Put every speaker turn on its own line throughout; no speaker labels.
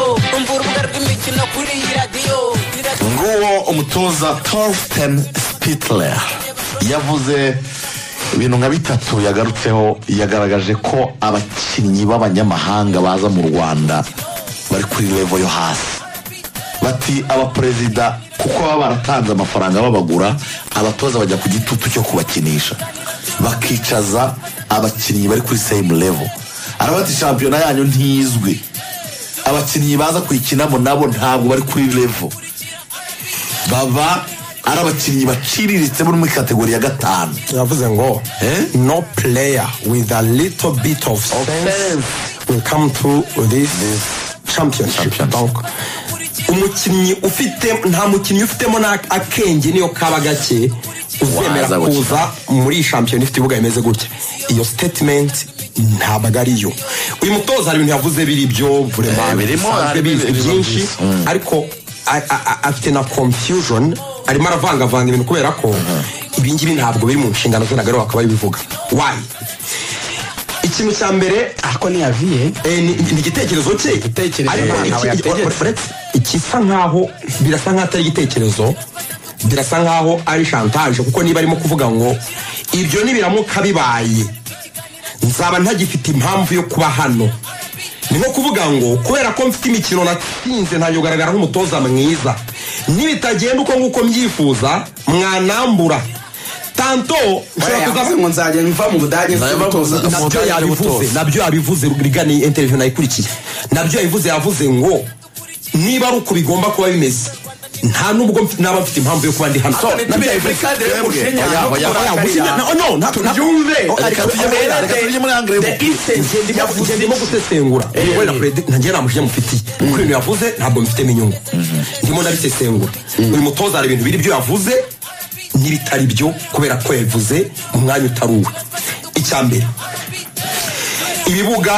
kumva urubuga rw'imikino kuri iyi radiyo
nguwo umutoza torsten sitler yavuze ibintu nka bitatu yagarutseho yagaragaje ko abakinnyi b'abanyamahanga baza mu rwanda bari kuri revo yo hasi bati abaperezida kuko baba baratanze amafaranga babagura abatoza bajya ku gitutu cyo kubakinisha bakicaza abakinnyi bari kuri seyimu revo arabati shampiyona yanyu ntizwi abakinnyi baza kuyikinamo nabo ntabwo bari kuri revo baba ari abakinnyi baciriritse bo muri kategori ya gatanu
yavuze ngo
Eh?
no player with a little bit of sense will come to this championship
Championship.
Donc, umukinnyi ufite nta mukinnyi ufitemo na akenge niyo kaba gake uzemera
Waza gukina.
kuza muri iyi shampiyona ifite ibibuga bimeze gutya iyo statement ntabwo ari yo uyu mutoza hari ibintu yavuze biri byo
Eh, birimo,
bisanzwe
hari
bizi
ibibazo
byinshi
byinshi. Mm.
ariko a- a- a- afite na confusion arimo aravangavanga ibintu kubera ko ibi ngibi ntabwo biri mu nshingano ze ntabwo aribo bakaba babivuga wayi ikintu cya mbere
ariko ntiyaviye
eh, ni ni igitekerezo cye
Igitekerezo
Ariko
ntawe
iki-
yategetse.
or- uretse ikisa nkaho birasa nkaho atari igitekerezo birasa nkaho ari shantaje kuko niba arimo kuvuga ngo ibyo nibiramuka bibaye nzaba ntagifite impamvu yo kuba hano ni nko kuvuga ngo kubera ko mfite imikino natsinze ntangiye kugaragara nk'umutoza mwiza nibitagenda uko nguko mbyifuza mwanambura tanto nshobora kuza
yavuze ngo nzajya mva mu budage
Nzajya mva mu
mvutoza
Budage.
nabyo
Umutoza
yabivuze
y'ubutoza.
nabyo yabivuze rigana iyi interview nayikurikiye nabyo yabivuze yavuze ngo niba ari uko bigomba kuba bimeze nta nubwo mfi- naba mfite impamvu yo kuba ndi hano
So, nabyo yabivuze. Twebwe, oya, oya, oya,
Oya, wizi- na- no, nta- nta-
tubyumve.
Oh,
Reka
reka
tujye muri-
tujye-
reka tujye muri angere
the instance
Nge- ndimo-
yavuze
nge- ndimo
iki?
gusesengura
Eh.
wenda kurede ntange nta mujinya mufitiye kuko ibintu yavuze ntabwo mfitemo inyungu ndimo ndabisesengura uyu mutoza hari ibintu biri byo yavuze n'ibitari byo kubera ko yabivuze mu mwanya utari uwe icya mbere ibibuga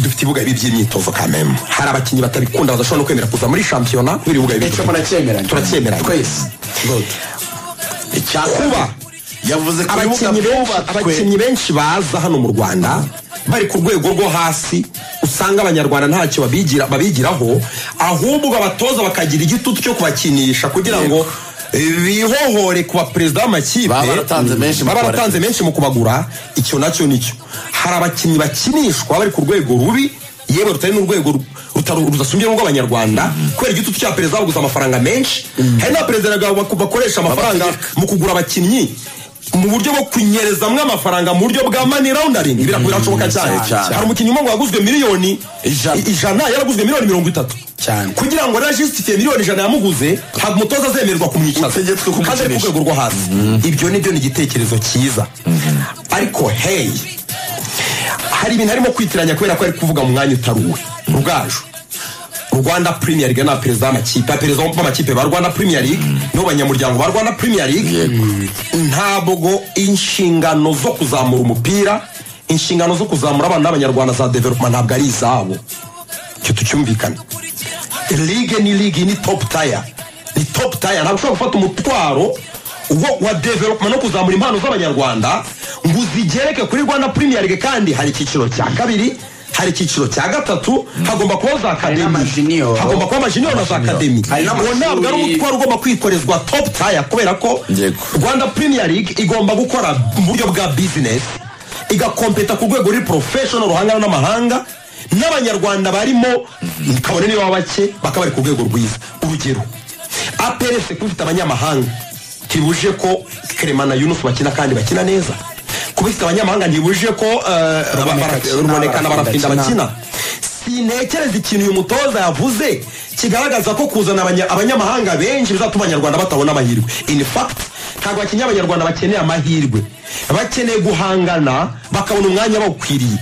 dufite ibibuga bibi by'imyitozo kamemu hari abakinnyi batabikunda badashobora no kwemera kuza muri shampiyona kubera ibibuga bibi
icyo muracyemeranya
turacyemeranya
twese
kuba
yavuze ko ibibuga
abakinnyi benshi
byubatswe
abakinnyi benshi baza hano mu rwanda bari ku rwego rwo hasi usanga abanyarwanda ntacyo babigira babigiraho ahubwo abatoza bakagira igitutu cyo kubakinisha kugira ngo eh, bihohore ku baperezida b'amakipe
Baba baratanze menshi mu
baba
kubara-
baratanze menshi mu kubagura icyo nacyo nicyo hari abakinnyi bakinishwa bari ku rwego rubi yewe rutari n'urwego ru- rutari- rudasumbye n'urw'abanyarwanda kubera igitutu cya perezida baguze amafaranga menshi hari n'abaperezida bak- bakoresha amafaranga mu kugura abakinnyi mu buryo bwo kunyerezamwo amafaranga mu buryo bwa mani roundaring birashoboka cyane
cyane.
hari umukinnyi umwe ngo yaguzwe miliyoni
Ijana.
i- ijana yaraguzwe miliyoni mirongo itatu
Cyane.
kugira ngo rajisitifiye miliyoni ijana yamuguze ntabwo umutoza azemererwa kumwicaza
Utegetswe kumukinisha.
kandi ari ku rwego rwo hasi ibyo nibyo ni igitekerezo cyiza ariko heyi hari ibintu arimo kwitiranya kubera ko ari kuvuga mu mwanya utari uwe rugaju rwanda premier league ni perezida w'amakipe perezida w'amakipe ba rwanda premier league nibo banyamuryango ba rwanda premier league
Yego.
ntabwo inshingano zo kuzamura umupira inshingano zo kuzamura abana b'abanyarwanda za development ntabwo ari izabo icyo tucyumvikane ligue ni ligue ni top taya ni top taya ntabwo ushobora gufata umutwaro wo- wa development no kuzamura impano z'abanyarwanda ngo uzigereke kuri rwanda premier league kandi hari icyiciro cya kabiri hari icyiciro cya gatatu hagomba kubaho za akademi
n'amajunior.
hagomba kuba amajiniyo na za akademi
Hari
uwo
n'amashuri.
ntabwo ari umutwaro ugomba kwikorezwa top taya kubera ko
Yego.
rwanda premier league igomba gukora mu buryo bwa business igakompeta ku rwego ruri professional ruhangana n'amahanga n'abanyarwanda barimo kabone niba bake bakaba bari ku rwego rwiza urugero APRS kuba ifite abanyamahanga ntibuje ko Clement na Yunus bakina kandi bakina neza kuba ifite abanyamahanga ntibuje ko eh,
Ruboneka-
ruboneka na barafinda
Bakina.
bakina sintekereza ikintu uyu mutoza yavuze kigaragaza ko kuzana abanya- abanyamahanga benshi bizatuma abanyarwanda batabona amahirwe in fact ntabwo bakinnyi abanyarwanda bakeneye amahirwe bakeneye guhangana bakabona umwanya bawukwiriye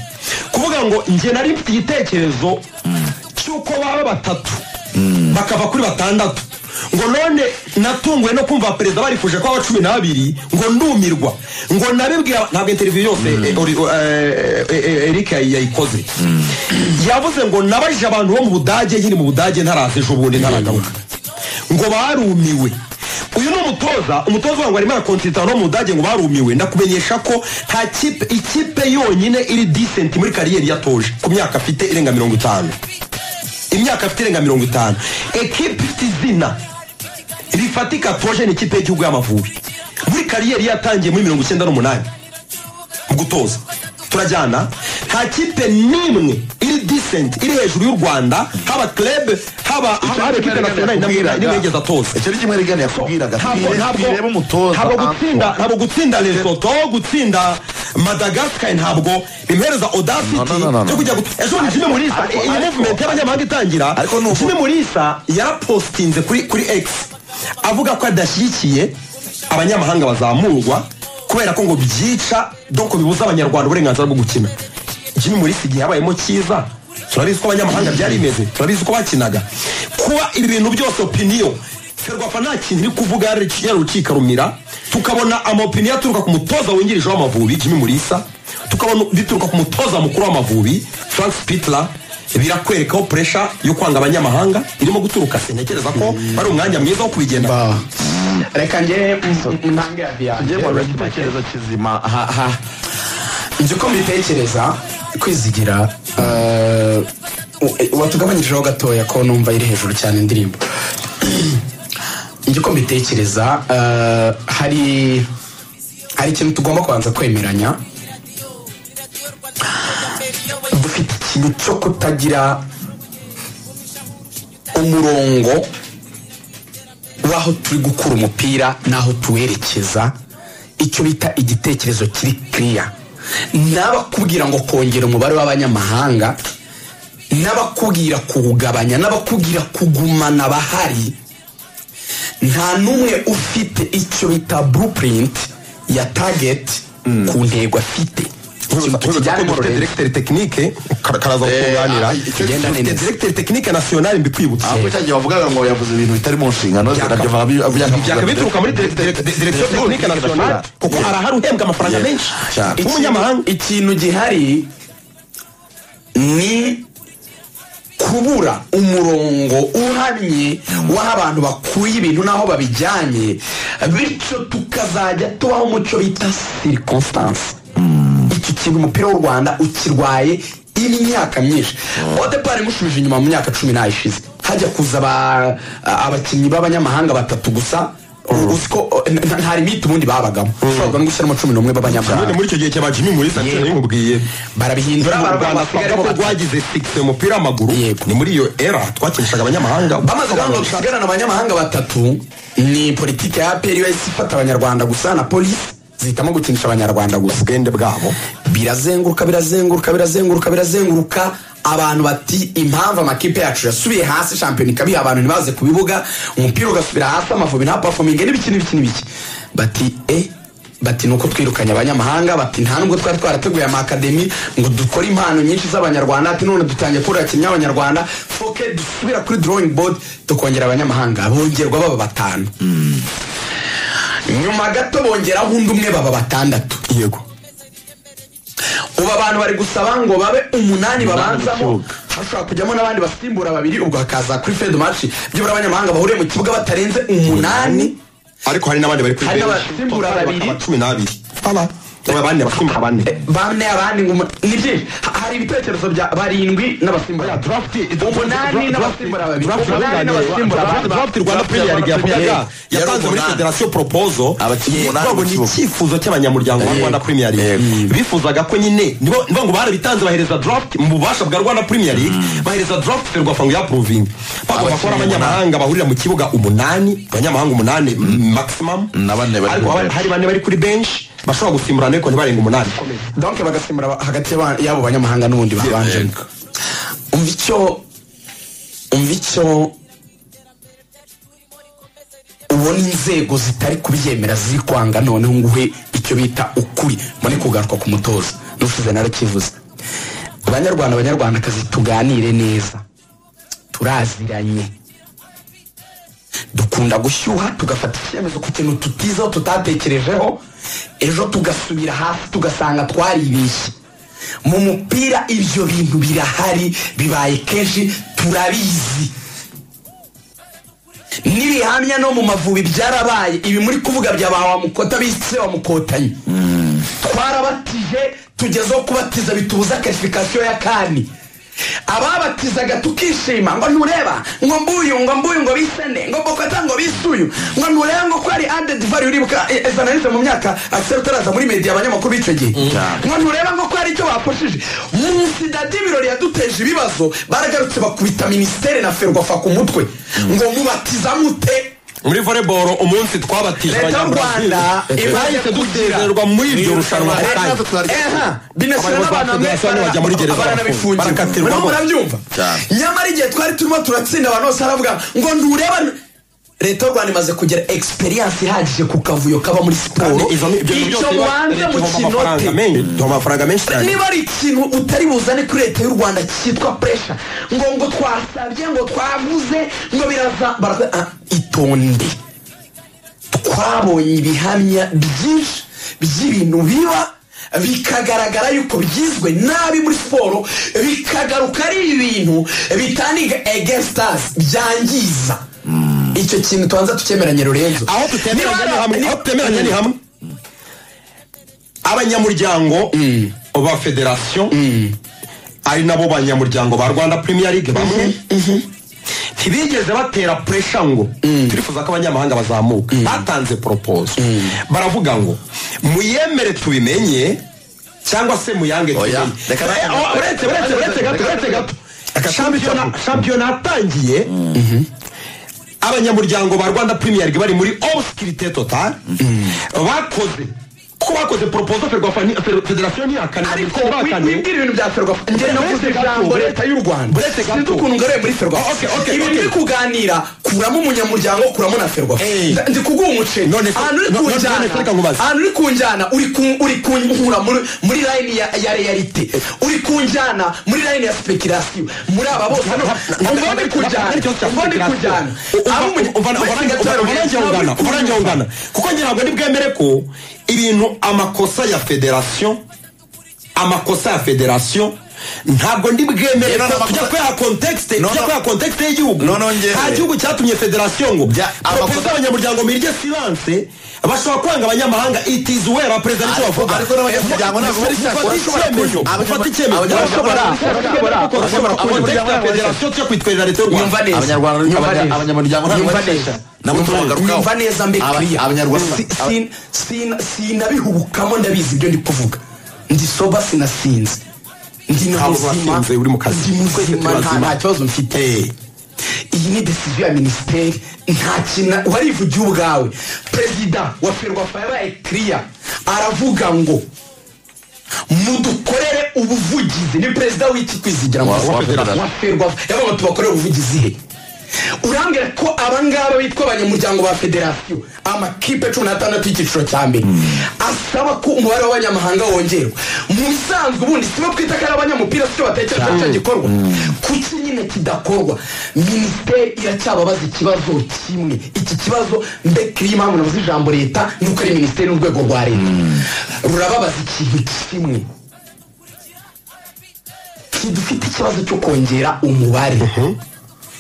kuvuga ngo njye nari mfite igitekerezo cy'uko baba batatu bakava kuri batandatu ngo none natunguwe no kumva perezida barifuje ko aba cumi n'abiri ngo ndumirwa ngo nabibwiye ntabwo interiviyu yose eh, ori- eh, eh, eh, Eric yayi- yayikoze yavuze ngo nabajije abantu bo mu budage nyine mu budage ntaraza ejo bundi ntaragaruka ngo barumiwe uyu ni umutoza umutoza wangu arimo arakonsitarana no mu budage ngo barumiwe ndakumenyesha ko nta kipe ikipe yonyine iri disenti muri kariyeri yatoje ku myaka afite irenga mirongo itanu imyaka afite irenga mirongo itanu ekipe ifite izina rifatika toje ni ikipe y'igihugu y'amavubi muri kariyeri yatangiye muri mirongo icyenda n'umunani mu gutoza turajyana nta kipe n'imwe iri disenti iri hejuru y'u rwanda haba club haba haba haba ekipe nasiyonali namwe nimwe yigeze atoza
icyo ni kimwe rigana yakubwiraga
ntabwo ntabwo
tireba umutoza
ntabwo gutsinda ntabwo gutsinda Lesotho gutsinda Madagascar ntabwo bimuhereza audacity
No, no, no, no, no.
cyo kujya gut- ejo ni Jimmy Mulisa
ariko-
iyi
ariko-
movement y'abanyamahanga itangira
Ariko ni uku-
Jimmy Mulisa yarapostinze kuri kuri X avuga ko adashyigikiye abanyamahanga bazamurwa kubera ko ngo byica donc bibuza abanyarwanda uburenganzira bwo gukina Jimmy Mulisa igihe yabayemo cyiza turabizi ko abanyamahanga byari bimeze turabizi ko bakinaga kuba ibi bintu byose opinion ferwafa nta kintu iri kuvuga yariciye urukika rumira tukabona amapiniyo aturuka ku mutoza wungirije w'amavubi Jimmy Mulisa tukabona bituruka ku mutoza mukuru w'amavubi Frank Pitler birakwekaho pressure yo kwanga abanyamahanga irimo guturuka sintekereza ko ari umwanya mwiza wo kubigenda
Ba. reka njye ntange
njye
yanjye
mpora igitekerezo kizima ha ha
njye uko mbitekereza kwizigira eh, u- watugabanyijeho gatoya ko numva iri hejuru cyane indirimbo njye uko mbitekereza eh, hari hari ikintu tugomba kubanza kwemeranya dufite ikintu cyo kutagira umurongo w'aho turi gukura umupira n'aho tuwerekeza icyo bita igitekerezo kiri kiriya n'abakubwira ngo kongera umubare w'abanyamahanga n'abakubwira kuwugabanya n'abakubwira kugumana bahari nta n'umwe ufite icyo bita blueprint ya target ku ntego afite
tujyane muri directeur technique kara- karaza
Eh,
kukunganira
ah, icyo-
Igenda neza.
directeur technique national mbikwibutsa
aho cya gihe wavugaga ngo yavuze ibintu bitari mu nshingano ze nabyo
byaka bituruka muri direction technique national kuko arahari uhembwa amafaranga
Yeah.
menshi
Cyane.
w'umunyamahanga
ikintu gihari ni kubura umurongo uhamye w'aho abantu bakuye ibintu n'aho babijyanye bityo tukazajya tubaho umuco bita circumstance iki kintu umupira w'u rwanda ukirwaye imyaka myinshi odepari imushubije inyuma mu myaka cumi n'ayo ishize hajya kuza aba- abakinnyi b'abanyamahanga batatu gusa uzi ko eh, nta nta limite ubundi babagamo ushobora no gushyiramo cumi n'umwe
none
b'abanyamahanga
muri icyo gihe cyaba Jimmy Mulisa
Yeah.
nabimubwiye
barabihindura
mu Rwanda
barabasigaye
twavuga ko
batatu.
rwagize sikisi umupira w'amaguru
Yego.
ni muri iyo era twakinishaga abanyamahanga
bamaze kuvuga ngo dusigarana abanyamahanga batatu ni politiki ya aperi yahise ifata abanyarwanda gusa na polisi zihitamo gukinisha abanyarwanda gusa
ubwende bwabo
birazenguruka birazenguruka birazenguruka birazenguruka abantu bati impamvu amakipe yacu yasubiye hasi shampiyona ikabiha abantu ntibaze ku bibuga umupira ugasubira hasi amavubi nta pafominge n'ibiki n'ibiki n'ibiki bati e bati nuko twirukanye abanyamahanga bati nta nubwo twari twarateguye amakademi ngo dukore impano nyinshi z'abanyarwanda ati none dutangiye kubura abakinnyi b'abanyarwanda foke dusubira kuri drawing board tukongera abanyamahanga bongerwa baba batanu nyuma gato bongeraho undi umwe baba batandatu yego ubu abantu bari gusaba ngo babe umunani babanzamo
mu kibuga.
hashobora kujyamo n'abandi basimbura babiri ubwo hakaza kuri fed match byibura abanyamahanga bahuriye mu kibuga batarenze umunani
ariko hari n'abandi bari kuri
Hari
benshi.
n'abasimbura
Bakaba
babiri.
cumi n'abiri Aba bane abasimbura bane
bane abandi ngo umu- ni byinshi Ha- hari ibitekerezo bya barindwi n'abasimbura umunani n'abasimbura babiri umunani n'abasimbura
draft
babiri
rwanda premier league yavugaga yatanze muri federation propozo
Abakinnyi
Yego,
umunani
ngo
mu
ni
kibuga.
icyifuzo cy'abanyamuryango ba
Yego.
rwanda premier league
Yego.
Mm. bifuzaga ko nyine nibo nibo ngo barabitanze bahereza draft mu bubasha bwa rwanda premier league bahereza draft ferwafa ngo yapruvinge bagomba kuba ari
Abakinnyi
abanyamahanga bahurira mu kibuga umunani abanyamahanga umunani maximum
Na bane bari kuri
ariko haba-
bench.
hari bane bari kuri bench bashobora gusimburana ariko ntibarenga umunani
donc bagasimbura ba- hagati y'aba- y'abo banyamahanga n'ubundi babanje
Yego.
umva icyo umva icyo ubona inzego zitari kubyemera ziri kwanga noneho nguhe icyo bita ukuri mbone kugaruka ku mutoza n'ushize narakivuze abanyarwanda abanyarwandakazi tuganire neza turaziranye dukunda gushyuha tugafata icyemezo ku kintu tutizeho tutatekerejeho ejo tugasubira hasi tugasanga twaribeshye mu mupira ibyo bintu birahari bibaye kenshi turabizi n'ibihamya no mu mavubi byarabaye ibi muri kuvuga bya ba wamukota bise wamukotanyi twarabatije tugezeho kubatiza bitubuza karifikasiyo ya kani ababatizaga tukishima ngo ntureba ngo mbuyu ngo mbuyu ngo bisene ngo bokota ngo bisuyu ngo ntureba ngo ko ari added value uribuka eh, eh, zanarize mu myaka akisera utaraza muri media abanyamakuru b'icyo gihe
Cyane.
ngo ntureba ngo ko hari icyo bakoshije munsi dadi ibirori yaduteje ibibazo baragarutse bakubita minisiteri na ferwafa ku mutwe ngo mubatiza mute
muri voleboro umunsi twabatije
Leta y'u
abanyabrazil
Rwanda
twahise
imaze kugira-
dusezererwa muri iryo rushanwa
Leta
batanye.
yacu turarya.
Eha, binashyira
Abayobozi
n'abantu
ba
hamwe
federasiyo bajya muri gereza
baranabifungiye
barakatirwa.
Murimo murabyumva
Cyane.
nyamara igihe twari turimo turatsinda abantu bose haravuga ngo ndureba leta y'u rwanda imaze kugera egisperiyanse ihagije ku kavuyo kaba muri siporo
Kandi ivamo ibyo bintu
icyo
byose iba-
mubanze
Leta
mu
ibamo amafaranga
kinote
menshi iduha amafaranga menshi cyane
niba ari ikintu utari buzane kuri leta y'u rwanda cyitwa puresha ngo ngo twasabye ngo twavuze ngo biraza barakoze ah, itonde twabonye ibihamya byinshi by'ibintu biba bikagaragara yuko byizwe nabi muri siporo bikagaruka ari ibintu bitaniga egesitasi byangiza icyo kintu tubanza tukemeranye rurenzo
aho tutemeranya ni
Niba-
hamwe aho tutemeranya ni hamwe abanyamuryango ba federasiyo ari nabo banyamuryango ba rwanda premier league bamwe ntibigeze batera puresha ngo turifuza ko abanyamahanga bazamuka batanze poropozo baravuga ngo muyemere tubimenye cyangwa se muyange
Oya,
tubimenye
reka
Eh,
nawe-
oh, uretse uretse uretse gato uretse gato Shampiyona- shampiyona yatangiye abanyamuryango ba rwanda premier league bari muri obscurite total bakoze ko bakoze poropozo federasiyo ntihakane
ariko
minisiteri bahakane.
wibwira ibintu bya ferwafa njye
Buretse
navuze
gato,
ijambo
buretse-
leta y'u rwanda
buretse gato.
sinzi ukuntu ngaruye muri ferwafa
Oh, okay, okay,
ibi
okay.
turi kuganira kuramo umunyamuryango kuramo na ferwafa
Hey.
ndi kuguha umuceri
None se-
ahantu uri
no- none-
kunjyana
none se reka nkubaze.
ahantu uri kunjyana uri ku- uri kunkura muri muri line ya ya realite uri kunjyana muri line ya speculation muri aba bose hano umva ndi kunjyana umva ndi kunjyana Abo umunye-
uvarangira ungana kuko ngira ngo ntibwemere ko ibintu amakosa ya federasiyo amakosa ya federasiyo ntabwo ndibwemere
Rero
ko
amakosa-
tujya kuyaha kontekste
No,
tujya
no.
kuyaha kontekste y'igihugu
Noneho njyewe-
nta gihugu cyatumye federasiyo ngo
Bya-
propoza
amakosa-
abanyamuryango mirye silanse bashobora kwanga abanyamahanga itizi wera perezida nicyo
Ariko-
bavuga
ariko n'abanyamuryango ntabwo bari cyakora bashobora kunywa.
ufata icyemezo
Abanyamuryango
bashobora-
bashobora kunywa federasiyo tujya kwitwerera leta y'u rwanda
Nyumva neza.
Abanyarwanda-
Nyumva
abanya-
neza.
abanyamuryango ntabwo
Nyumva
barishyira.
neza.
Nabo
Nyumva-
turagarukaho.
nyumva neza mbe
Aba-
clear.
Abanyarwanda-
Si- sin- sin- sinabihubukamo ndabizi ibyo ndi kuvuga ndi soba sinasinze ndi na
Ntabwo
muzima
wasinze, uri mu kazi.
ndi
Twese turi
muzima nta
bazima.
nta kibazo mfite iyi ni desiziyo ya minisiteri nta kintu warivugiye ubwawe perezida wa ferwafa yabaye kiriya aravuga ngo mudukorere ubuvugizi ni perezida w'iki kwizigira
Wa-
mu
wa
Rwanda.
federasiyo.
wa ferwafa yavuga ngo tubakorere ubuvugizi he urambwira ko abangaba bitwa abanyamuryango ba federasiyo amakipe cumi n'atandatu y'icyiciro cya mbere asaba ko umubare w'abanyamahanga wongerwa mu bisanzwe ubundi si bo twita ko ari abanyamupira si cyo batekereza ko cyo gikorwa kuki nyine kidakorwa minisiteri iracyababaza ikibazo kimwe iki kibazo mbekiriye impamvu navuze ijambo leta ni uko ari minisiteri n'urwego rwa leta rurababaza ikintu kimwe ntidufite ikibazo cyo kongera umubare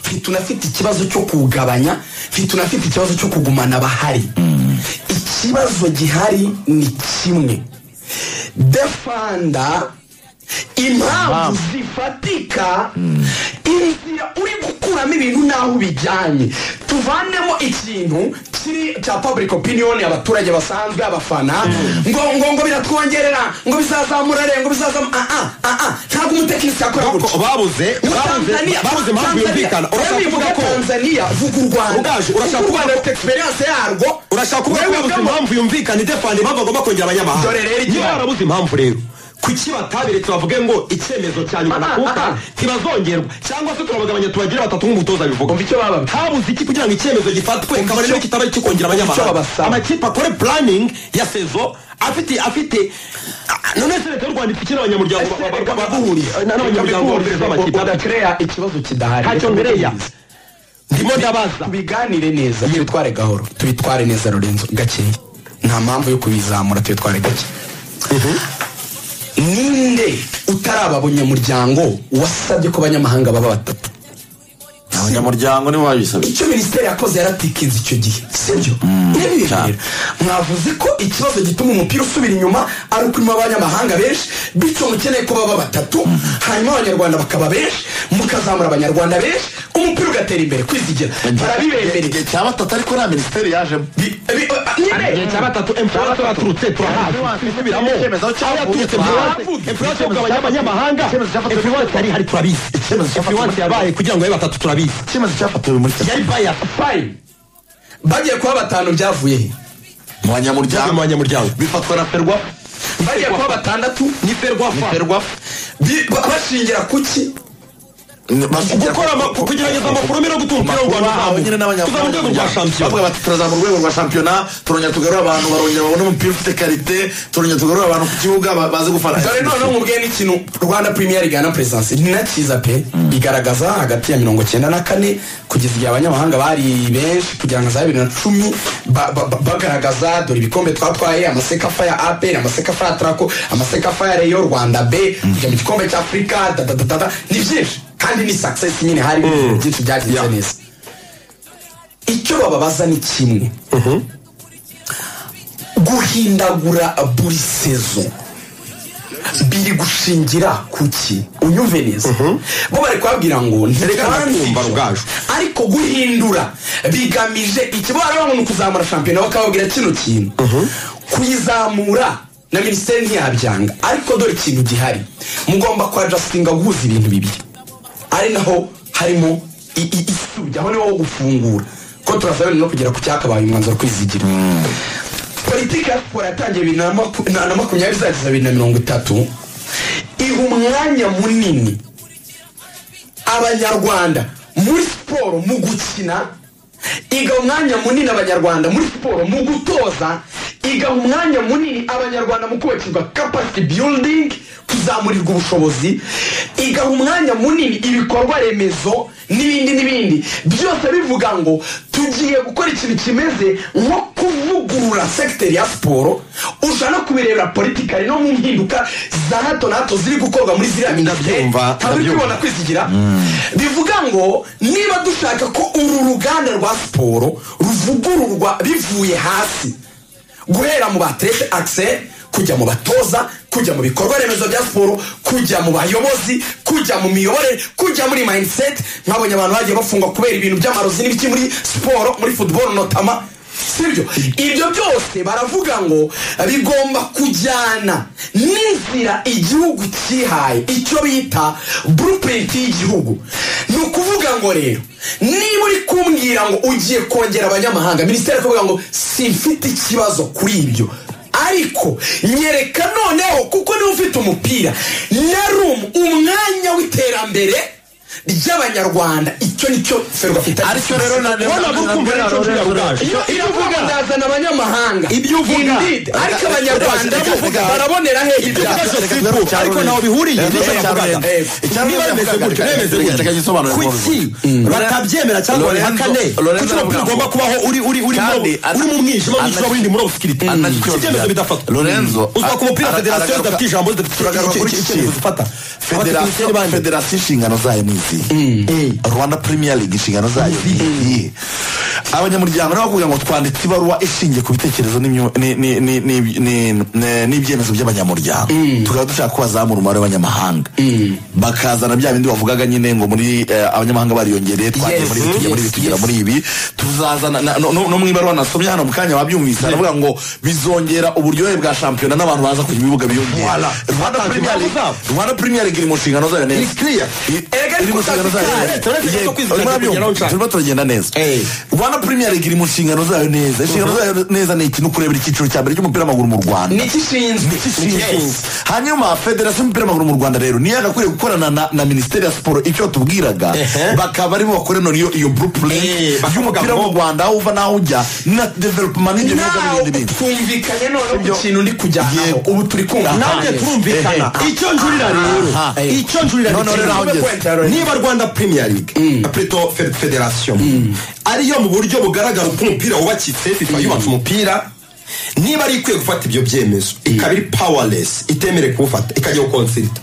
ntitunafite ikibazo cyo kuwugabanya ntitunafite ikibazo cyo kugumana abahari ikibazo gihari ni kimwe defanda impamvu zifatika inzira uri gukuramo ibintu n'aho ubijyanye tuvanemo ikintu kiri cya public opinion abaturage basanzwe abafana ngo ngo ngo biratwongerera ngo bizazamura re ngo bizazamura ah ah ah ah ntabwo umutekinisiye akora
Ntabwo
gutyo
babuze babuze
Tanzania
babuze impamvu
Tanzania.
yumvikana
Urashaka
urashaka
kuvuga
kuvuga ko
Tanzania vuga u Rwanda
Ugaju, urashaka
Vuga u
kuvuga
Rwanda
ko-
rufite experience yarwo
urashaka kuvuga ko
Wewe
babuze
ubwabo-
impamvu yumvikana idefanda impamvu agomba kongera abanyamahanga
Dore rero ikibazo.
niba barabuze impamvu rero kuki bataberetse bavuge ngo icyemezo cya nyuma
Aha, aha.
nakuka ntibazongerwa cyangwa se turabagabanya tubagire batatu nk'umutoza bivuga
Umva icyo baba-
habuze iki kugira ngo icyemezo gifatwe
Umva
kabone
icyo-
n'icyo kitaba kikongera
icyo
abanyamahanga
babasaba.
amakipe akore planning ya sezo afite afite ah, none se leta y'u rwanda ifite abanyamuryango ba- ba- ba- baguhuriye n'abanyamuryango bahuriza amakipe amwe.
udakereya ikibazo kidahari
ntacyo mbereya ndimo ndabaza
tubiganire neza tubitware gahoro tubitware neza rurenzo gakeya nta mpamvu yo kubizamura tubitware gake ninde utaraba abanyamuryango wasabye ko abanyamahanga baba batatu
abanyamuryango nibo babisabye
icyo minisiteri yakoze yaratikinze icyo gihe sibyo
cyane.
ntibiyemerera mwavuze ko ikibazo gituma umupira usubira inyuma ari uko urimo abanyamahanga benshi bityo mukeneye ko baba batatu hanyuma abanyarwanda bakaba benshi mukazamura abanyarwanda benshi umupira ugatera imbere kwizigira barabibemereye
igihe cya batatu ariko nta minisiteri yajemo
Bi- bi- nyine
igihe cya batatu emfurasi baturutse turahazi tubisubiramo aho yaturutse
Turahazi.
emfurasi yo kugabanya abanyamahanga
Icyemezo cyafatwe-
emfurasi yari ihari turabizi
Icyemezo cyafatwe-
emfurasi yabaye kugira ngo abe batatu turabizi
icyemezo cyafatiwe muri cya
yari baya
fayini bagiye kuba batanu byavuye he
mu
mu
banyamuryango
banyamuryango
bifatwa na ferwa
bagiye kuba batandatu
ni ferwafa
ferwa
bi- ba- bashingira kuki
gukora ama- kugerageza amakuru mbere yo gutuma umupira w'u Rwanda
bahawe nyine
uzamuka tuzaba mu rwego rwa shampiyona
bavuga bati turazamura urwego rwa shampiyona turongera tugarura abantu barongera babone umupira ufite karite turongera tugarura abantu ku kibuga ba- baze gufana
dore noneho mubwiye n'ikintu rwanda premier league na perezidansi ni nakiza pe igaragaza hagati ya mirongo cyenda na kane kugeza igihe abanyamahanga bari benshi kugira ngo za bibiri na cumi ba- ba- ba- bagaragaza dore ibikombe twatwaye amasekafa ya apr amasekafa ya trako amasekafa ya reyo rwanda b kujya mu gikombe cya afurika dadadadada ni byinshi kandi ni success nyine hari byinshi byagenze neza icyo bababaza ni kimwe guhindagura buri sezo biri gushingira kuki unyumve neza bo bari kubabwira ngo
kumva
ntirekanumva
rugaju.
ariko guhindura bigamije iki bo barabona umuntu kuzamura shampiyona bakababwira kino kintu kuyizamura na minisiteri ntiyabyanga ariko dore ikintu gihari mugomba kuhajasitinga guhuza ibintu bibiri ari naho harimo i- i- isubya aho niho ho gufungura ko turasaba no kugera ku cyakabaye umwanzuro kwizigira politiki ya siporo yatangiye bibiri na maku- na- na makumyabiri izageza bibiri na mirongo itatu iha umwanya munini abanyarwanda muri siporo mu gukina igaha umwanya munini abanyarwanda muri siporo mu gutoza igaha umwanya munini abanyarwanda mu kubakirwa capacity building kuzamurirwa ubushobozi igaha umwanya munini ibikorwa remezo n'ibindi n'ibindi byose bivuga ngo tugiye gukora ikintu kimeze nko kuvugurura sekiteri ya siporo uja no kubirebera politikari no mu mpinduka za hato na hato ziri gukorwa muri ziriya minisiteri
Ndabyumva,
turi
ndabyumva.
kubibona kwizigira bivuga ngo niba dushaka ko uru ruganda rwa siporo ruvugururwa bivuye hasi guhera mu baterete akise kujya mu batoza kujya mu bikorwa remezo bya siporo kujya mu bayobozi kujya mu miyoborere kujya muri mayindiseti nkabonye abantu bagiye bafungwa kubera ibintu by'amarozi n'ibiki muri siporo muri futuboro notama sibyo ibyo byose baravuga ngo bigomba kujyana n'inzira igihugu cyihaye icyo bita blueprint y'igihugu ni ukuvuga ngo rero niba uri kumbwira ngo ugiye kongera abanyamahanga minisiteri ikavuga ngo simfite ikibazo kuri ibyo ariko nyereka noneho kuko niba ufite umupira na rumu umwanya w'iterambere ry'abanyarwanda icyo nicyo ferwa afite
Aricyo rero na-
urabona gukumva n'icyo mvuga rugaju
iyo iravuga ndazana abanyamahanga
Ibyo uvuga.
Indeed. ariko abanyarwanda
Reka-
bavuga
reka-
barabonera he ibyaha
Ibibazo si ariko ntaho bihuriye n'icyo navugaga niba bimeze gutyo bimeze gutyo kuki batabyemera cyangwa babihakane kuki umupira ugomba kubaho uri uri uri
Kandi ana-
uri mu mwijima w'icyo w'indi muri obusikirite
anacyo-
ibyemezo bidafatwa
Lorenzo,
uzwa ku mupira
ara-
federasiyo
aragaruka-
zidafite ijambo zidafite
turagaruka kuri iki
icyemezo
kintu.
zifata
Federasiyo-
Abadepite bande.
federasiyo inshingano zayo ni izihe rwanda premier league inshingano zayo ni izihe abanyamuryango nabo kugira ngo twanditse ibaruwa ishingiye ku bitekerezo n'imyo- ni- ni- ni- ni- ni- ni- n'ibyemezo by'abanyamuryango tukaba dushaka ko bazamura umubare w'abanyamahanga bakazana bya bindi bavugaga nyine ngo muri eh, abanyamahanga bariyongereye twagiye
Yes,
muri ibi tujya muri ibi
yes,
tugera
yes.
muri ibi tuzazana na- no no- no mu ibaruwa nasomye hano mu kanya babyumvise aravuga ngo bizongera uburyohe bwa shampiyona n'abantu baza ku bibuga biyongera
Voilà.
Rwanda
Batanze
Premier
impamvu
League-
zabo.
Rwanda Premier League iri mu nshingano zayo neza
Ni clear.
I-
Erega
iri mu nshingano zayo
ariko
neza.
tutazi kare.
Yego, turimo
Turabona ko
turagenda-
tugeraho nshaka.
turimo turagenda neza
Eh.
Rwanda Premier League iri mu nshingano zayo neza inshingano zayo neza ni iki ni ukurebera icyiciro cya mbere cy'umupira w'amaguru mu Rwanda
ni igishinzwe
Yes. hanyuma federasiyo y'umupira w'amaguru mu rwanda rero niyo yagakwiye gukorana na, na minisiteri ya siporo icyo batubwiraga
Ehe.
bakaba aribo bakore none iyo iyo blueprint
Eh, bakavuga
y'umupira
ngo-
mu rwanda aho uva n'aho ujya na development n'ibyo bihugu
nawe
n'ibindi bindi
twumvikanye noneho ku
Sibyo.
kintu ndi kujyanaho
Yego.
ubu turi kumva
nanjye turumvikana icyo njurira rero
Aha.
icyo njurira ni
None
kimwe.
rero aho ngeze.
niba rwanda premier league apreto Fe- federation ariyo mu buryo bugaragara uko umupira wubakitse fifa yubatse umupira niba ari ikwiye gufata ibyo byemezo ikaba iri powerless itemerewe kuwufata ikajya gukonsirita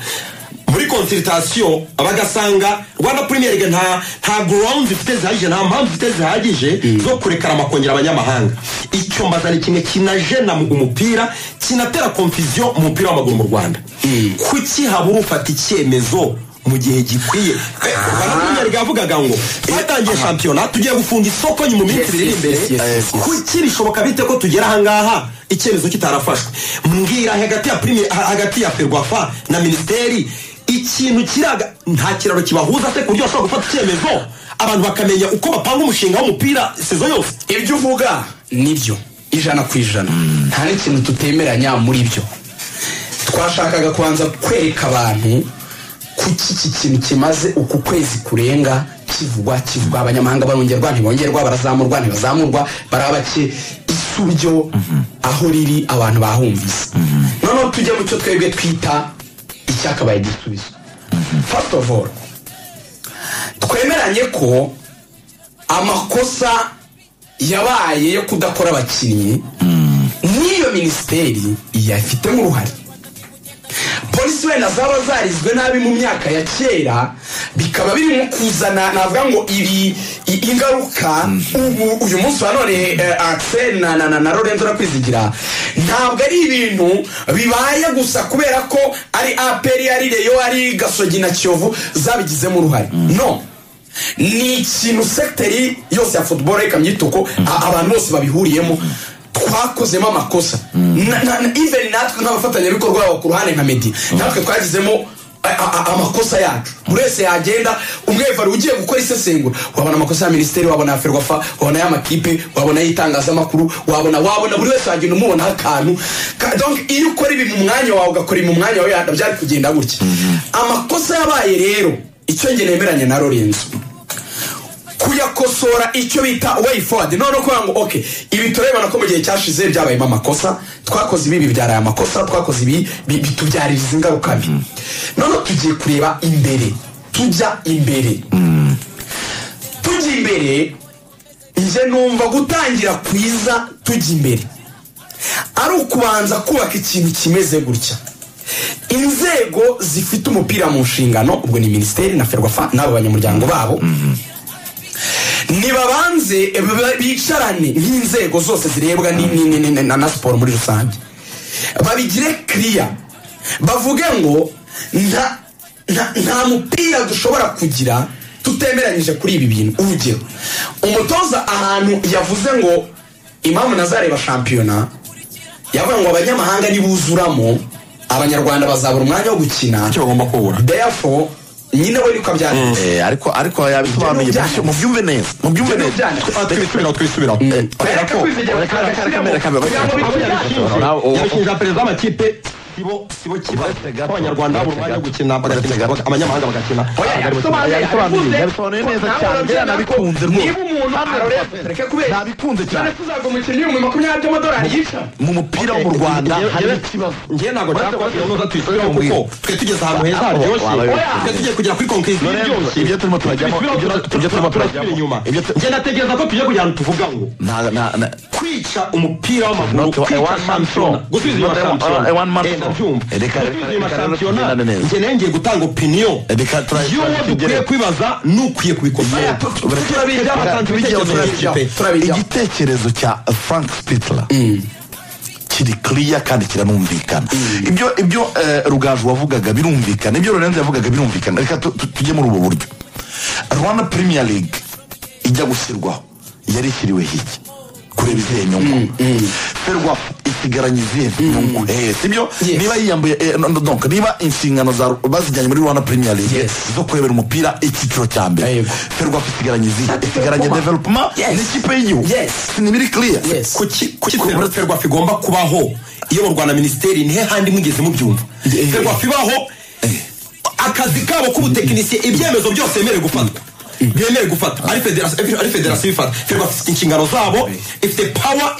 muri konsiritasiyo bagasanga rwanda premier league nta nta ground ifite zihagije nta mpamvu ifite zihagije zo kurekara amakongera abanyamahanga icyo mbazana ikintu kinajena mu- umupira kinatera konfiziyo mu mupira w'amaguru mu rwanda kuki habura ufata icyemezo mu gihe gikwiye rwanda premier league yavugaga ngo twatangiye shampiyona tugiye gufunga isoko nyuma
Yes,
iminsi ibiri iri
yes, yes, yes,
imbere
yes.
kuki bishoboka bite ko tugera ahangaha icyemezo kitarafashwe mbwira hagati ya prime ha- hagati ya ferwafa na minisiteri ikintu kiraga nta kiraro kibahuza se ku buryo bashobora gufata icyemezo abantu bakamenya uko bapanga umushinga w'umupira sezo yose
ibyo uvuga nibyo ijana ku ijana nta n'ikintu tutemeranya muri byo twashakaga kubanza kwereka abantu kuki iki kintu kimaze uku kwezi kurenga kivugwa kivugwa abanyamahanga barongerwa ntibongerwa barazamurwa ntibazamurwa barabake isuryo aho riri abantu bahumvise noneho tujye mu cyo twebwe twita icyakabaye igisubizo first of all twemeranye ko amakosa yabaye yo kudakora abakinnyi n'iyo minisiteri yafitemo uruhare polisi wenda zaba zarizwe nabi mu myaka ya kera bikaba birimo kuzana navuga ngo ibi i- ingaruka ubu uyu munsi wa none eh, Axel na na na, na Lorenzo nakwizigira ntabwo ari ibintu bibaye gusa kubera ko ari aperi ari reyo ari gasogi na kiyovu zabigizemo uruhare no ni ikintu sekiteri yose ya football ikamya ituko abantu bose babihuriyemo twakozemo amakosa Na- na- na- even natwe nk'abafatanyabikorwa babo ku ruhande nka medi natwe twagizemo a- a- a- amakosa yacu buri wese yagenda umwevari ugiye gukora isesengura wabona amakosa ya minisiteri wabona ya ferwafa wabona y'amakipe wabona y'itangazamakuru wabona wabona buri wese wagenda umubonaho akantu Ka- donc iyo ukora ibintu mu mwanya wawe ugakora ibintu mu mwanya wawe yada- byari kugenda gutya amakosa yabaye rero icyo njye nemeranya na lorenzo kuyakosora icyo bita way forward none kuvuga ngo okay ibi turebana ko mu gihe cyashize byabayemo amakosa twakoze ibi ibi byaraye amakosa twakoze ibi bi- bitubyaririza ingaruka mbi none tugiye kureba imbere tujya imbere tujya imbere njye numva gutangira kwiza tujya imbere ari ukubanza kubaka ikintu kimeze gutya inzego zifite umupira mu nshingano ubwo ni minisiteri na ferwafa n'abo banyamuryango babo nibabanze ba- bicarane nk'inzego zose zirebwa ni- ni- ni- ni- na na siporo muri rusange babigire kiriya bavuge ngo nta nta- nta mupira dushobora kugira tutemeranyije kuri ibi bintu urugero umutoza ahantu yavuze ngo impamvu nazareba shampiyona yavuga ngo abanyamahanga nibuzuramo abanyarwanda bazabura umwanya wo gukina
icyo bagomba kubura
therefore nyine we niko byagenze
Eh, ariko ariko yabisobanuye
Ibyo ni
mubyumve- mubyumve neza mubyumve
Ibyo ni
neza
byanditswe.
Reka-
twisubiraho twisubiraho
eh, kubera ko- reka- reka- reka- reka- reka-
yabishinja perezida w'amakipe sibo sibo kiba abanyarwanda babura umwanya wo gukina bagakina baga- abanyamahanga bagakina
yabisobanuye yabisobanuye neza cyane njyewe nabikunze rwose nabikunze cyane mu mupira wo mu rwanda hari ikibazo
njyewe ntabwo nshaka kunoza tuyisubiraho
Oya.
kuko twe tugeze ahantu heza haryoshye
Oya.
twe tugiye kugera kuri konkirisi
Lorenzo, ibyo turimo turajyamo ibyo turimo turajyamo ibyo tu-
njye natekereza ko tugiye kugira ahantu tuvuga ngo
nta na na
kwica umupira w'amaguru
Not a
kwica
one man
shampiyona
show.
gusubiza
Not a
inyuma
one-
shampiyona
a one man
Eh,
show.
ndabyumva.
Eh, reka-
gusubiza inyuma
reka- reka-
shampiyona
tugendane neza.
njye nengeye gutanga opinion
Eh, reka turaye-
y'uwo
turaye-
dukwiye kwibaza ni ukwiye kubikora turabijyaho atanze
Turabijyaho,
ibitekerezo
turabijyaho.
by'ikipe turabijyaho
igitekerezo cya frank spitler kiri kiriya kandi kiranumvikana ibyo ibyo eh, rugaju wavugaga birumvikana ibyo lorenzo yavugaga birumvikana reka tu- tu- tujye muri ubu buryo rwanda premier league ijya gushyirwaho yari ishyiriweho iki kureba izihe nyungu ferwafa isigaranye izihe nyungu Eh, sibyo
Yes.
niba yiyambuye eh, no- no, donc niba inshingano za bazijyanye muri rwanda premier league
Yes.
zo kurebera umupira icyiciro cya mbere
Yego.
ferwafa isigaranye izihe isigaranye
Development.
development
Yes.
n'ikipe y'igihugu
Yes.
ni biri clear
Yes.
kuki kuki ferwafa igomba kubaho iyoborwa na minisiteri nihe handi mwigeze mubyumva
Eh.
ferwafa ibaho akazi kabo k'ubutekinisiye ibyemezo byose bemerewe gufatwa byemerewe gufatwa ari federasiyo ari federasiyo ifata ferwafa ifite inshingano zabo ifite pawa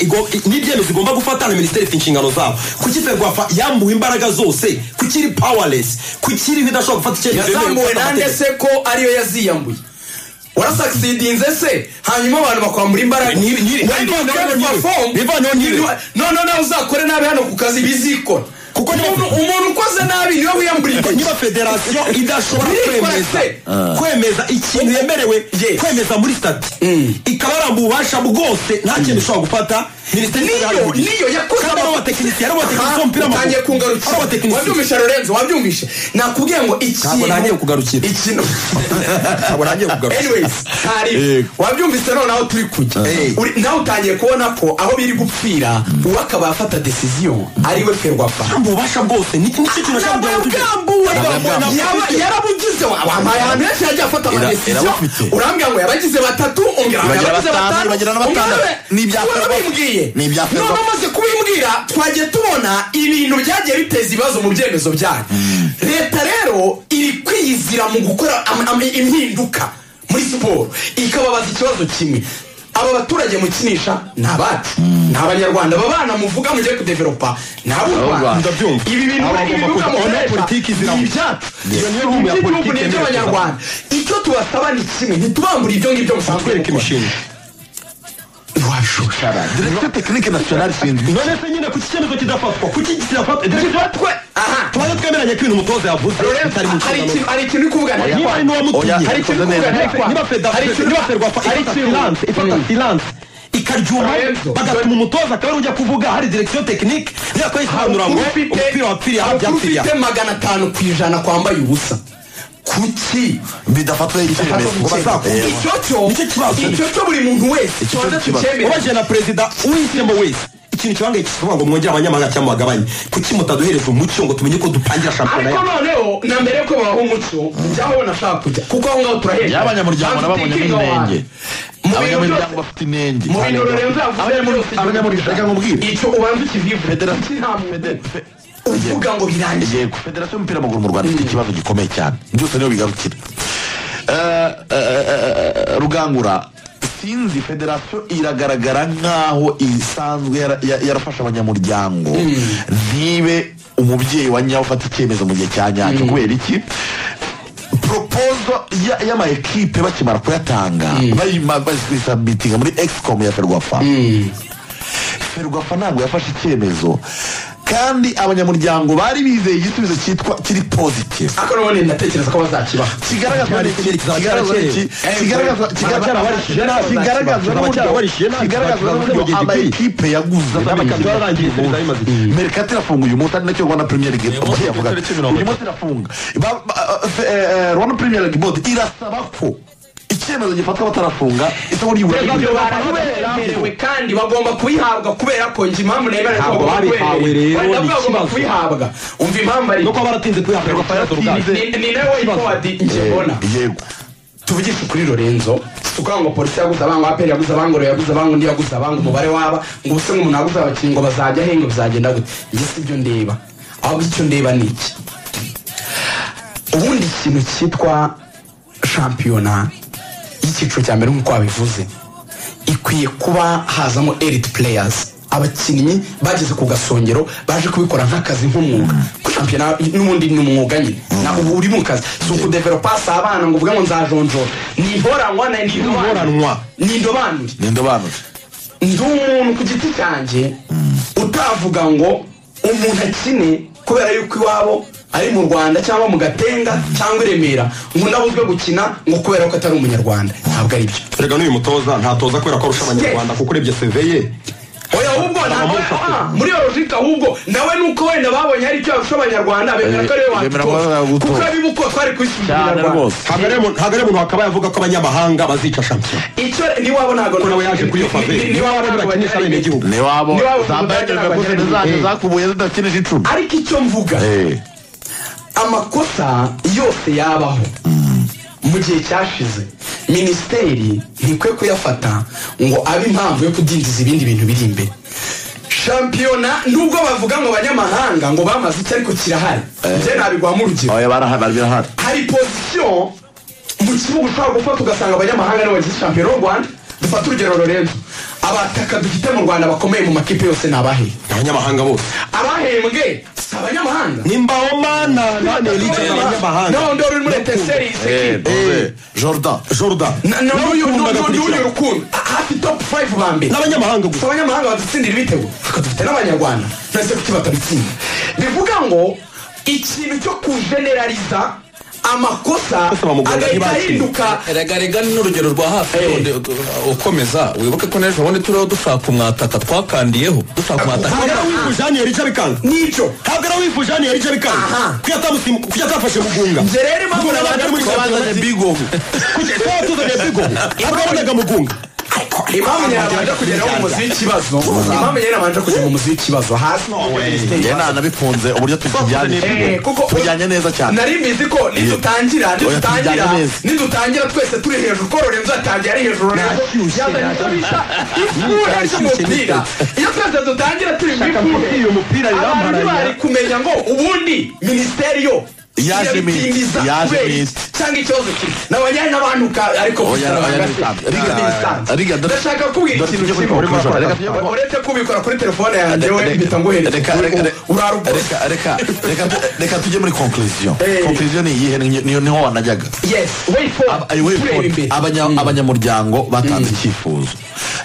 n'ibyemezo igomba gufata na minisiteri ifite inshingano zabo kuki ferwafa yambuwe imbaraga zose kuki iri pawalesi kuki iriho idashobora gufata icyemezo
yazamuwe nande se ko ariyo yaziyambuye warasakisidinze se hanyuma abantu bakwambura imbaraga
Nyiri- nyiri-
Wenda
bivaneho
ukabona
nyiri.
perform.
Bivaneho nyiri.
Nyiri- none nawe uzakore nabi hano ku kazi bizikora
kuko niba
umuntu umuntu ukoze nabi niwe wiyambura
Ariko
intoki
niba federasiyo idashobora
Birikora
kwemeza
se.
kwemeza ikintu yemerewe kwemeza muri sitati ikabaramba ububasha bwose nta kintu ishobora gufata minisiteri
Niyo-
y'Igihugu.
niyo yakoze
kandi ari abatekinisiye ari abatekinisiye b'umupira w'amaguru.
utangiye
ari
kungarukira
abatekinisiye
wabyumvisha lorenzo wabyumvishe nakubwiye ngo ikintu
Ntabwo ntangiye kugarukira.
ikintu
Ntabwo ntangiye kugarukira.
anyways hari
Yego.
wabyumvise noneho turi kujya
Eh.
Uri- nawe utangiye kubona ko aho biri gupfira uwo akaba afata decision ariwe ferwafa
kandi ububasha bwose ni ni cyo kintu ashaka kugira ngo tujye
Nababwambuwe.
Nababwambuwe.
Yaba- yarabugize wa- wampaye ahantu henshi yagiye afata
Era-
amadesiziyo
erabafite.
urambwira ngo yabagize batatu umbwira ngo
Bagira
yabagize
batanu,
batanu
bagira na batandatu.
Umwami-
Ni ibya
Uwari
Ferwafa.
wabimbwiye
Ni ibya
none
Ferwafa.
umaze kubimbwira twagiye tubona ibintu byagiye biteza ibibazo mu byemezo byayo leta rero iri kwiyizira mu gukora am- am- impinduka muri siporo ikababaza ikibazo kimwe aba baturage mukinisha ni abacu ni abanyarwanda aba bana muvuga mugiye kudeveropa ni ab'u
Rwanda.
rwanda
Ndabyumva.
ibi bintu
Aba
ibi
bagomba
bibuga
kuva-
mukoresha
aho politiki ziramo.
ni ibyacu
Yes.
Iyo niyo room ya
Iby'ibihugu
politiki
ni
n'iby'abanyarwanda icyo tubasaba ni kimwe ntitubambure ibyo ngibyo musanzwe
twereke imishinga
wabishusha
directeur technique nationale sinzi
none se nyine kuki icyemezo kidafatwa kuki kidafatwa
dufatwe aha
tubaye twemeranya ko ibintu umutoza yavuze
Lorenzo,
bitari mu
hari
nshingano
ikintu hari ikintu uri kuvuga
niba ari n'uwamutumye
Oya,
hari ikintu uri
Niba-
kuvuga ntarekwa.
niba feda
Hari ikintu-
niba ferwafa
hari
ifata
ikintu-
silence ifata
Mm.
silence ikaryuma
Lorenzo.
bagatuma umutoza akaba ariwe ujya kuvuga hari direkisiyo tekinike niba kuyisobanura ngo umupira wapfiriye aho byapfiriye
ufite magana atanu ku ijana kwambaye ubusa kuki
bidafatwa icyemezo ngo bazakubwire
icyo cyo
Nicyo kibazo.
icyo cyo buri muntu wese
Icyo
tubanza
kibazo.
tucyemere
ubajije na perezida uhisemo wese ikintu kibangayikishije kuvuga ngo mwongere abanyamahanga cyangwa mubagabanye kuki mutaduhereza umucyo ngo tumenye ko dutangira shampiyona
ariko
yacu
noneho na mbere yuko babaha umuco njyaho ubona ashaka kujya kuko aho ngaho turahenda
y'abanyamuryango n'ababonye n'inenge
mu bintu
abanyamuryango
byose
bafite inenge
mu bintu Lorenzo yavuze byose
abanyamuryango reka nkubwire
icyo ubanza ukivibure
Federasi-
nta muntu uvuga ngo birangiye
yego federasiyo y'umupira w'amaguru mu rwanda ifite ikibazo gikomeye cyane byose niyo bigarukira Eh, eh, eh, rugangura sinzi federasiyo iragaragara nk'aho isanzwe yara- ya- yarafashe abanyamuryango ntibe umubyeyi wa nyawe ufata icyemezo mu gihe cya nyacyo kubera iki propozo ya- y'amaekipe bakimara kuyatanga bayima- bayisabitinga muri excom ya ferwafa ferwafa ntabwo yafashe icyemezo kandi abanyamuryango bari bizeye igisubizo cyitwa kiri positive
ariko none ndatekereza ko bazakibaha
kigaragaza
Cyari
n'iki?
kiri, kizaba
Kigaragaza
cyaracyerewe.
n'iki?
Eh,
Kigaragaza-
baba
kigaragaza-
cyarabarishije nabi,
kigaragaza
kizaba
n'uburyo
cyarabarishije nabi,
kigaragaza
kizaba
n'uburyo
cyarabarishije nabi.
amakipe yaguze
bakaba barangiye seri zari imaze igihe.
merikati irafunguye umunsi ari nacyo rwanda premier league
munsi
yavuga
ku itariki mirongo
uyu munsi irafunga Ba- ba- eh, eh, rwanda premier league board irasaba ko icyemezo gifatwa batarafunga isoko ry'ubururu
ibyo barabiberewe kandi bagomba kubihabwa kubera ko njye impamvu nemera ko
Ntabwo
bagomba
babihawe rero,
kubihereza. Wenda
ni
bagomba
ikibazo.
kubihabwa umva impamvu ari
no kuba baratinze kuyihabwa fayirato ubwacu
Ni- ni nawe witowadi njye mbona
yego
tuvugishe kuri lorenzo tukavuga ngo polisi yaguze abangu aperi yaguze abangu rero yaguze abangu undi yaguze abangu umubare waba ngo ubuse nk'umuntu yaguze abakinnyi ngo bazajya ahenga bizagenda gute njye si byo ndeba ahubwo icyo ndeba ni iki ubundi ikintu cyitwa shampiyona y'icyiciro cya mbere nk'uko wabivuze ikwiye kuba hazamo eriti pureyazi abakinnyi bageze ku gasongero baje kubikora nk'akazi nk'umwuga ko shampiyona n'ubundi ni umwuga nyine na ubu uri mu kazi si ukudeveropa si abana ngo uvuge ngo nzajonjora ni inhoranwa na ni indobanure
Inhoranwa.
ni indobanure
ni indobanure
ndi umuntu ku giti cyanjye utavuga ngo umuntu akine kubera yuko iwabo ari mu rwanda cyangwa mu gatenga cyangwa i remera ngo ndabuzwe gukina ngo kubera ko atari umunyarwanda ntabwo ari byo
erega n'uyu mutoza ntatoza kubera ko arusha abanyarwanda kuko urebye seve ye
oya ahubwo ntabwo ah, muri iyo logika ahubwo nawe nuko wenda babonye hari icyo yarusha abanyarwanda bemera ko ari we
Eh, bemera ko ari we
watutoza
wagutoza.
kuko abibuko twari kwisuzumira
Cyane
abanyarwanda
rwose.
ntabwo ari mu- ntabwo ari umuntu wakabaye avuga ko abanyamahanga bazica shampiyona
icyo niwabo ntabwo
ko nawe yaje kuri iyo faveri
ni- niwabo ntabwo
bakinisha
banyarwanda
abenegihugu
ni wabo
Niwabo
zambaye
Budage
nyir'abaguzi
n'Abanyarwanda.
ntizajya
Eh.
zakubuye zidakinije icumi
ariko icyo mvuga
Eh.
amakosa yose yabaho mu gihe cyashize minisiteri ntikwe kuyafata ngo abe impamvu yo kudindiza ibindi bintu biri imbere shampiyona nubwo bavuga ngo abanyamahanga ngo bamaze icyo ariko kirahari njye nabigwamo urugero
oya barahari barahari
hari pozisiyo mu kibuga ushobora gufata ugasanga abanyamahanga nibo bagize shampiyona y'u rwanda dufate urugero lorenzo abataka dufite mu rwanda bakomeye mu makipe yose ni abahe
abanyamahanga bose
abahembwe si abanyamahanga
ni mbawomana nane rica abanyamahanga
naho ndori uri muri eteseri y'isekiri
Eh, jordan
jordan
n'uyu
nakundaga
n'uyu
kurikira
rukundo hafi top 5 ba mbere
n'abanyamahanga
si
gusa
abanyamahanga badutsindira ibitego ariko dufite n'abanyarwanda nase kuki batabitsinda bivuga ngo ikintu cyo kujenerariza amakosa
Bose bamugora
agahita
ntibakire.
ahinduka
rega rega ni urugero rwa hafi
Eh.
rundi, uh, uh, ukomeza wibuke ko n'ejo bundi turiho dushaka umwataka twakandiyeho dushaka umwataka
ntabwo ari wifuje hano yari icyo bikanga
n'icyo
ntabwo ari wifuje hano yari icyo bikanga
Aha.
kuko yatamusimu kuko yatafashe mugunga
Njye rero impamvu
Mugunga ntabwo ari muri
nabanje
Champions
twabazanye
League.
bigogo
Kuki- ko yatuzaniye bigo ntabwo yabonaga mugunga
impamvu nyirabanje kugeraho mu muziki w'ikibazo impamvu nyirabanje kujya mu muziki w'ikibazo hasi
njye nanabikunze uburyo tujyanye
Eh, kuko-
tujyanye neza cyane
nari mbizi ko nidutangira
Oya,
nidutangira
tujyane neza.
nidutangira twese turi hejuru kororera nzatangira ari hejuru rero
Nashyushye,
yazanye icyo bita ifura
Nashyushye
ry'umupira iyo twese dutangira turi mu
kubwira uyu mupira
ifura abantu
biramparanya.
bari kumenya ngo ubundi minisiteri yo
Yaje
igiye
minsi,
bitindiza
yaje
kubera
minsi.
iki cyangwa ikibazo kiri nabajyanye n'abantu ka- ariko
Oya,
gusa
oya,
bahagaze.
nibisanzwe. Riga,
Ni bisanzwe.
riga, dore-
ndashaka kubwira
dore
ikintu
tujye muri
kimwe
conclusion. Reka tujye muri-
uretse kubikora kuri telefone yanjye
Reka-
we
reka-
mpita
reka- reka-
ngohereza
reka-
urarubona
reka- reka- reka- reka tujye muri conclusion
Eh.
conclusion ni iyihe Ni- ni- niho wanajyaga
yes way forward
Aba- way
tureba
forward.
imbere
Abanya- abanyamuryango batanze icyifuzo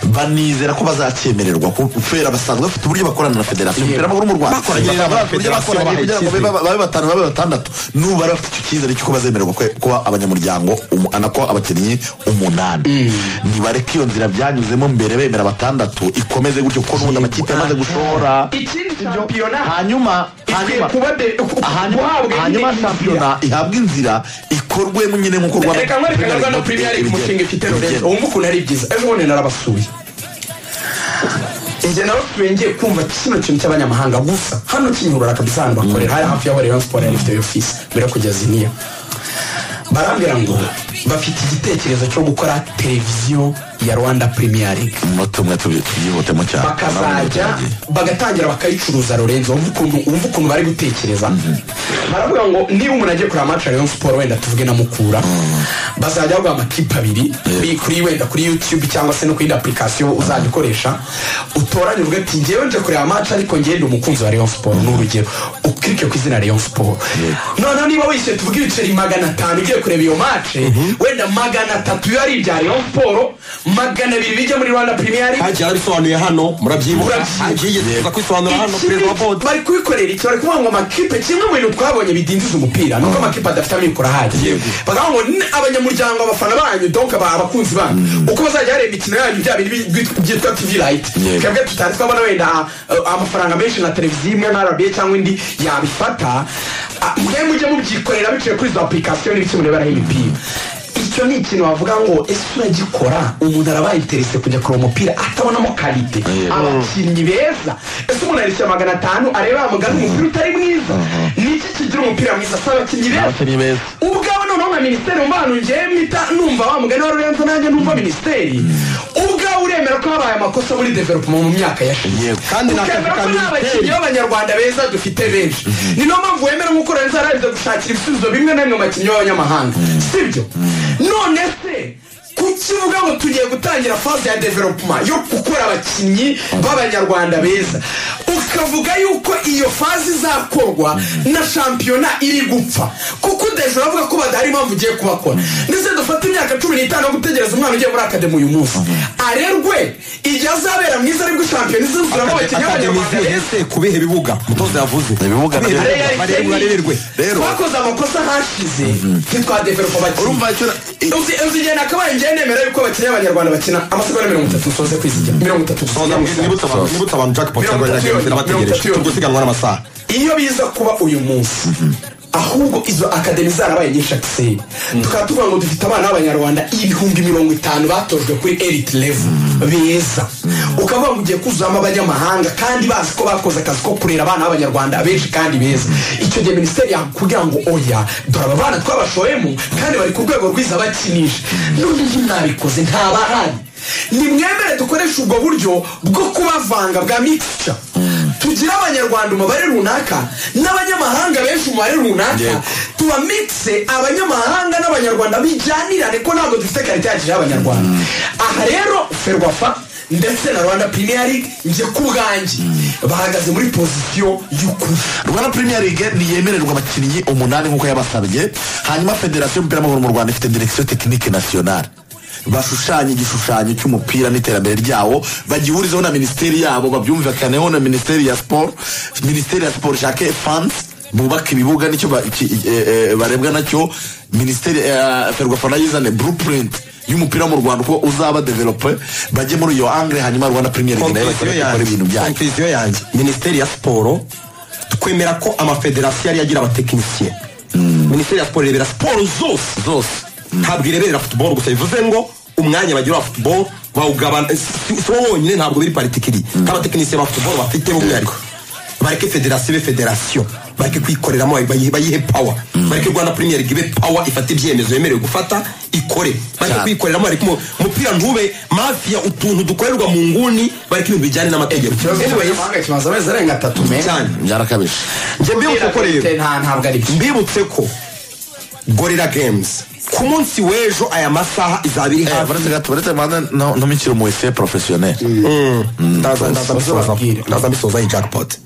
banizera ko bazacyemererwa kubera basanzwe bafite uburyo bakorana na federasiyo y'umupira w'amaguru mu rwanda
Bakoranye na
Bakoranye uburyo
federasiyo
bakoranye kugira ngo
bahaye
babe- babe batanu babe batandatu n'ubu bari bafite icyo cyizere cy'uko bazemererwa kwe- kuba abanyamuryango umunani ko abakinnyi umunani nibareke iyo nzira byanyuzemo mbere bemera batandatu ikomeze gutyo kuko n'ubundi amakipe amaze gushora
ikindi shampiyona
hanyuma
ikwiye
hanyuma
kuba de
hanyuma
guhabwa
hanyuma
indi
shampiyona ihabwa inzira ikorwe nyine nk'uko
nzira.
rwanda
reka nkwerekane rwanda premier league umushinga ifite lorenzo wumva ukuntu ari byiza ejo bundi narabasuye njye narasuye ngiye kumva kino kintu cy'abanyamahanga gusa hano kinyurura kabisa ahantu bakorera hari hafi ya Rayon Sports yari ifite iyo ofisi mbere yo kujya ziniya barambwira ngo bafite igitekerezo cyo gukora televiziyo ya rwanda premier league
no tumwe tubi- tubyihutemo cyane
bakazajya bagatangira bakayicuruza lorenzo wumva ukuntu wumva ukuntu bari gutekereza baravuga ngo niba umuntu agiye kureba match ya Rayon Sport wenda tuvuge na Mukura bazajya baguha amakipe abiri kuri- kuri wenda kuri YouTube cyangwa se no kuri indi application uzajya ukoresha utoranye uvuga ati njyewe nje kureba match ariko njyewe ndi umukunzi wa Rayon Sport ni urugero ukirike ku izina Rayon Sport noneho niba wishyuye tuvuge ibiceri magana atanu ugiye kureba iyo match wenda magana atatu biba ari ibya Rayon Sport magana abiri bijya muri Rwanda Premier League
hagiye arabisobanuye hano murabyibuka
Murabyibuka.
hagiye yigeze kwisobanura hano
Ikindi
perezida wa bodi
bari kubikorera iki bari kuvuga ngo amakipe kimwe mu bintu twabonye bidindiza umupira nuko amakipe adafite amikoro ahagije bakavuga ngo "Ni abanyamuryango abafana banyu donka ba abakunzi banyu uko bazajya bareba imikino yanyu bya bintu bi- byitwa tv light
Yego.
twebwe tutari twabona wenda uh, amafaranga menshi na televiziyo imwe na rba cyangwa indi yabifata Ah, mwe mujye mubyikorera biciye kuri izo application n'ibiki mureberaho imipira icyo ni ikintu wavuga ngo ese uragikora umuntu araba interese kujya kureba umupira atabonamo kalite
Yego.
aba abakinnyi beza ese umuntu arishyura magana atanu areba mugana umupira utari mwiza niki kigira umupira mwiza si abakinnyi beza
abakinnyi beza
ubwawe noneho nka minisiteri umva ahantu ngewe mpita numva wa mugani wa rurenzo nanjye numva minisiteri ubwawe uremera ko habaye amakosa muri development mu myaka yashize
Yego.
kandi ni akazi
ukemera
ka
ko nta bakinnyi
minisiteri
b'abanyarwanda beza dufite benshi ni nayo mpamvu wemera nk'uko rurenzo yararize gushakira ibisubizo bimwe na bimwe mu bakinnyi b'abanyamahanga sibyo none se kukivuga ngo tugiye gutangira faze ya developuma yo gukora abakinnyi b'abanyarwanda beza ukavuga yuko iyo faze izakorwa na shampiyona iri gupfa kuko udahejuru avuga ko badahari impamvu ugiye kubakora ndetse dufate imyaka cumi n'itanu yo gutegereza umwana ugiye muri akademi uyu munsi arerwe igihe azabera mwiza aribwo shampiyona izuzuramo abakinnyi
akademi
b'abanyarwanda beza
zihese kubihe bibuga mutoza yavuze
Ibibuga
Kubihe
nabyo-
bibuga, barebe- barererwe
Rero-
twakoze amakosa hashize ntitwadeveropa abakinnyi
urumva icyo
uzi uzi igihe nakabaye njyewe nemera yuko abakinnyi b'abanyarwanda bakina amasegonda mirongo itatu nsoze ku isi mirongo itatu gusa.
Soza, nibutse abantu- nibutse abantu jackpot
Mirongo itatu
yarwanyaga inzira
yonyine, mirongo
bategereje
itatu yonyine.
turi gusiganwa n'amasaha
iyo biza kuba uyu munsi ahubwo izo akademi zarabaye nyinshi akiseri tukaba tuvuga ngo dufite abana b'abanyarwanda ibihumbi mirongo itanu batojwe kuri eriti levu beza ukavuga ngo ugiye kuzamo abanyamahanga kandi bazi ko bakoze akazi ko kurera abana b'abanyarwanda benshi kandi beza icyo gihe minisiteri yakubwira ngo oya dore aba bana twabashoyemo kandi bari ku rwego rwiza bakinisha none iyo mwabikoze ntabahari ni mwemere dukoreshe ubwo buryo bwo kubavanga bwa mikica tugire abanyarwanda umubare runaka n'abanyamahanga benshi umubare runaka
Yego.
tubamikise abanyamahanga n'abanyarwanda bijyanirane ko ntabwo dufite karite yacu y'abanyarwanda aha rero ferwafa ndetse na rwanda premier league njye ku bwanjye bahagaze muri pozisiyo y'ukuri
rwanda premier league ntiyemererwa abakinnyi umunani nk'uko yabasabye hanyuma federasiyo y'umupira w'amaguru mu rwanda ifite direkisiyo tekinike nasiyonari bashushanye igishushanyo cy'umupira n'iterambere ryawo bagihurizeho na minisiteri yabo babyumvikaneho na minisiteri ya siporo minisiteri ya siporo ishake fansi bubaka ibibuga nicyo ba- iki- eh, eh, barebwa nacyo minisiteri ya ferwafana yizane blueprint y'umupira mu rwanda uko uzaba develope bajye muri iyo angre hanyuma rwanda premier league nayo bakore
konklusiyo
bakore ibintu
yanjye
byayo
konklusiyo yanjye minisiteri ya siporo twemera ko amafederasiyo ariyo agira abatekinisiye minisiteri ya siporo irebera siporo zose
zose
ntabwo ireberera futuboro gusa bivuze ngo umwanya bagira wa futuboro bawugabana si si wo wonyine ntabwo biri paritikiri nk'abatekinisiye ba futuboro bafite umwihariko bareke federasiyo ibe federasiyo bareke kuyikoreramo bayihe bayihe pawa bareke rwanda premier league ibe pawa ifata ibyemezo yemerewe gufata ikore bareke
Cyane.
kuyikoreramo bareke umu- umupira ntube mafiya utuntu dukorerwa mu nguni bareke ibintu bijyanye n'amategeko
ikibazo cy'abanyamahanga kimaze amezi arenga atatu meza
cyane
byarakabije
njye mbibutse ko rero
nta ntabwo ari byo
mbibutse ko gorira games ku munsi w'ejo aya masaha izaba iri hafi
baretse gato baretse manda ntumikire mu wese professionnel
ndaza ndaza mbisoza ndaza mbisoza iyi jackpot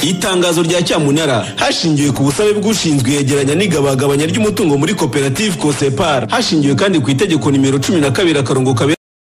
itangazo rya cyamunara hashingiwe ku busabe bw'ushinzwe iyegeranya n'igabagabanya ry'umutungo muri koperative kosepar hashingiwe kandi ku itegeko nimero cumi na kabiri akarongo kabiri